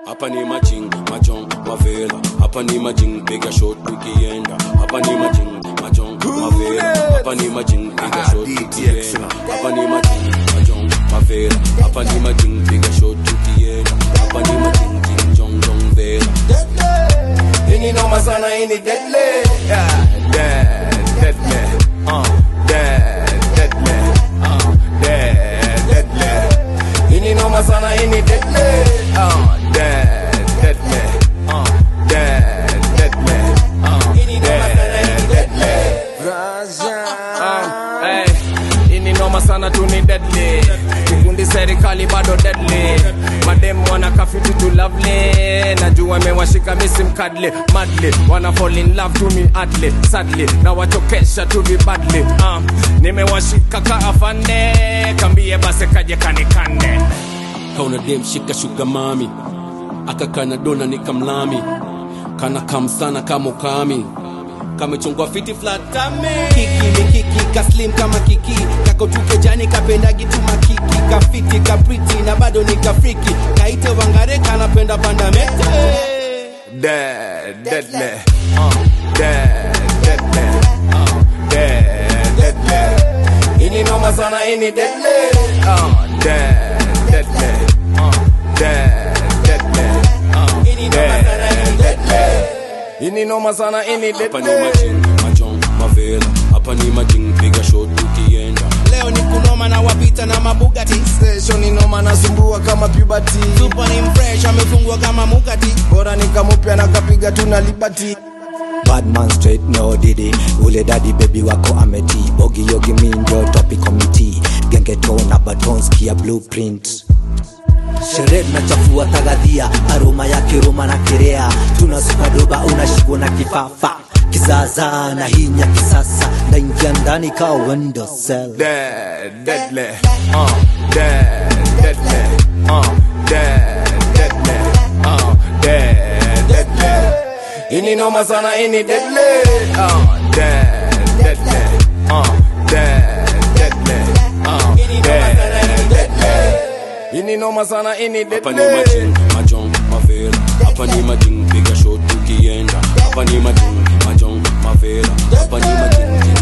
hapa ni majing majong mavela hapa ni majing piga shot tukienda hapa ni majing majong mavela hapa ni majing piga shot tukienda hapa ni majing majong mavela hapa ni majing piga shot tukienda hapa ni majing jing jong jong vela Ini noma sana ini deadly yeah, dead, deadly uh, dead, deadly uh, dead, deadly Ini noma sana ini deadly uh, dead, deadly uh, dead, deadly uh, Ini noma sana ini deadly uh, hey, Ini noma sana tu ni deadly Kikundi serikali bado deadly Madem wana kafiti tu lovely Najua imewashika misi mkadli Madly wana fall in love to me adly Sadly na wachokesha tu vibadly uh, Nimewashika ka afande Kambie base kaje kanikande kauna dem shika shuga mami akakana dona nikamlami kana kam sana kama ukami kamechongwa fiti flatame kiki mikiki kaslim kama kiki kakotuke jani kapendagi tu makiki kafiti kapriti na bado ni kafriki kaite wangare kanapenda pandamete Dead, deadly uh, Dead, deadly uh, Dead, deadly Ini noma sana ini deadly uh, Dead, deadly uh, Dead, deadly uh, Dead, deadly Ini noma sana ini hapa ni deadly majing majong mavela hapa ni majing piga shot tukienda leo ni kunoma na wapita na mabugati Station inoma nasumbua kama puberty tupo ni mfresh amefungwa kama mukati Bora nikamupya na kapiga tu na liberty Badman straight no didi ule dadi baby wako ameti bogi yogi minjo topic committee gengeto na batons kia blueprint sherehe tunachafua tagadhia aroma ya kiroma na kirea tunasuka doba unashikwa na kifafa kizaazaa na hinya kisasa naingia ndani ka window cell Dead, deadly, uh, dead, deadly, uh, dead, deadly, uh, dead, deadly. Ini noma sana ini deadly, uh, dead, deadly, uh, dead, deadly, uh, dead, deadly. Ini noma sana ini hapa ni deadly. majing majong mavela hapa ni majing piga shot tukienda hapa ni majing majong mavela hapa ni majing jing